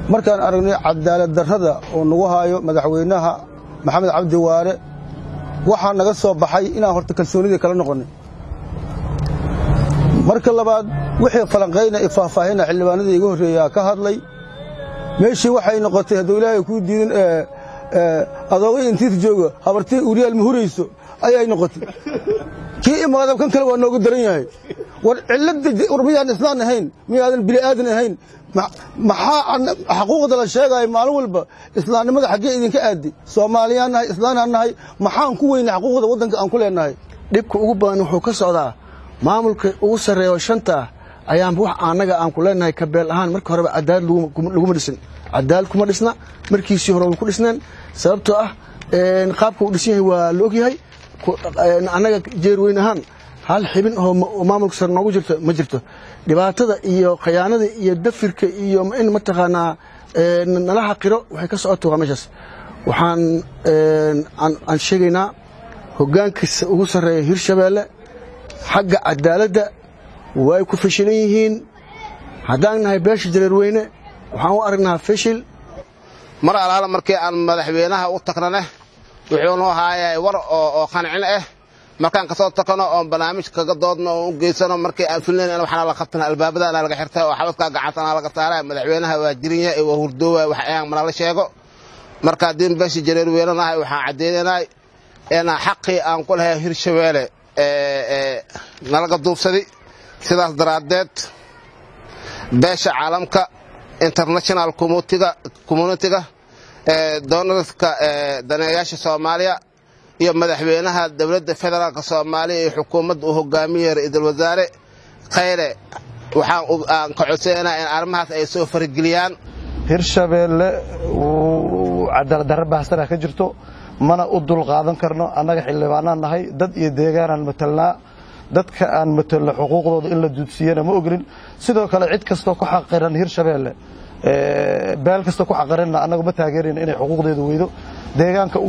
markaan aragnay cadaalad darrada oo nagu haayo madaxweynaha maxamed cabdi waare waxaa naga soo baxay inaan horta kalsoonidii kala noqonnay marka labaad wixii falanqayna i faahfaahina xildhibaanadii iga horreeyaa ka hadlay meeshii waxay noqotay hadduu ilaahay kuu diidin adoogay intiisa jooga habartii uriyaal ma hurayso ayay noqotay kii imaadab kan kale waa nooga daran yahay war cilladda war miyaan islaan ahayn miyaadan bili'aadan ahayn maxaa xaquuqda la sheegaayo maalin walba islaamnimada xaggee idinka aadi soomaaliyaan nahay islaanaan nahay maxaan ku weynay xaquuqda waddanka aan ku leenahay dhibka ugu badan wuxuu ka socdaa maamulka ugu sarreeya oo shanta ah ayaan wax annaga aan ku leenahay kabeel ahaan marka horeba cadaalad laguma dhisin cadaalad kuma dhisna markiisii hore ku dhisneen sababtoo ah qaabka uu dhisan yahay waa la ogyahay annaga jeerweyn ahaan hal xibin oo maamulka sare noogu jirto ma jirto dhibaatada iyo khayaanada iyo dafirka iyo in mataqaanaa nala xaqiro waxay ka socota waa meeshaas waxaan aan sheegaynaa hoggaankiisa ugu sarreeya hirshabeelle xagga cadaaladda way ku fashilan yihiin haddaan nahay beesha jareerweyne waxaan u aragnaa fashil mar alaala markii aan madaxweynaha u tagnane wuxuu noo haayay war oo qancin ah markaan kasoo takano oon barnaamij kaga doodno oon u geysano markii aan filnayn in waxna la qabtana albaabadaana laga xirtay oo xabadkaa gacantana laga saaray madaxweynaha waa jirinyahay ee waa hurdoowa wax ayaan manala sheego marka haddii beesha jareer weynanahay waxaan caddaynaynay in xaqii aan ku lahay hirshabeelle nalaga duubsadi sidaas daraaddeed beesha caalamka international communitiga doonarska daneeyaasha soomaaliya iyo madaxweynaha dowladda federaalk soomaaliya iyo xukuumadda uu hogaamiyey ra-iisul wasaare khayre waxaan ka codsanayna in arrimahaas ay soo farageliyaan hirshabeelle cadaalad darra baahsana ka jirto mana u dul qaadan karno annaga xildhibaanaan nahay dad iyo deegaanaan matalnaa dadka aan matalno xuquuqdooda in la duudsiyana ma ogolin sidoo kale cid kastoo ku xaqiran hirshabeelle beel kastoo ku xaqiranna annagu ma taageerayna inay xuquuqdeedu weydo deegaanka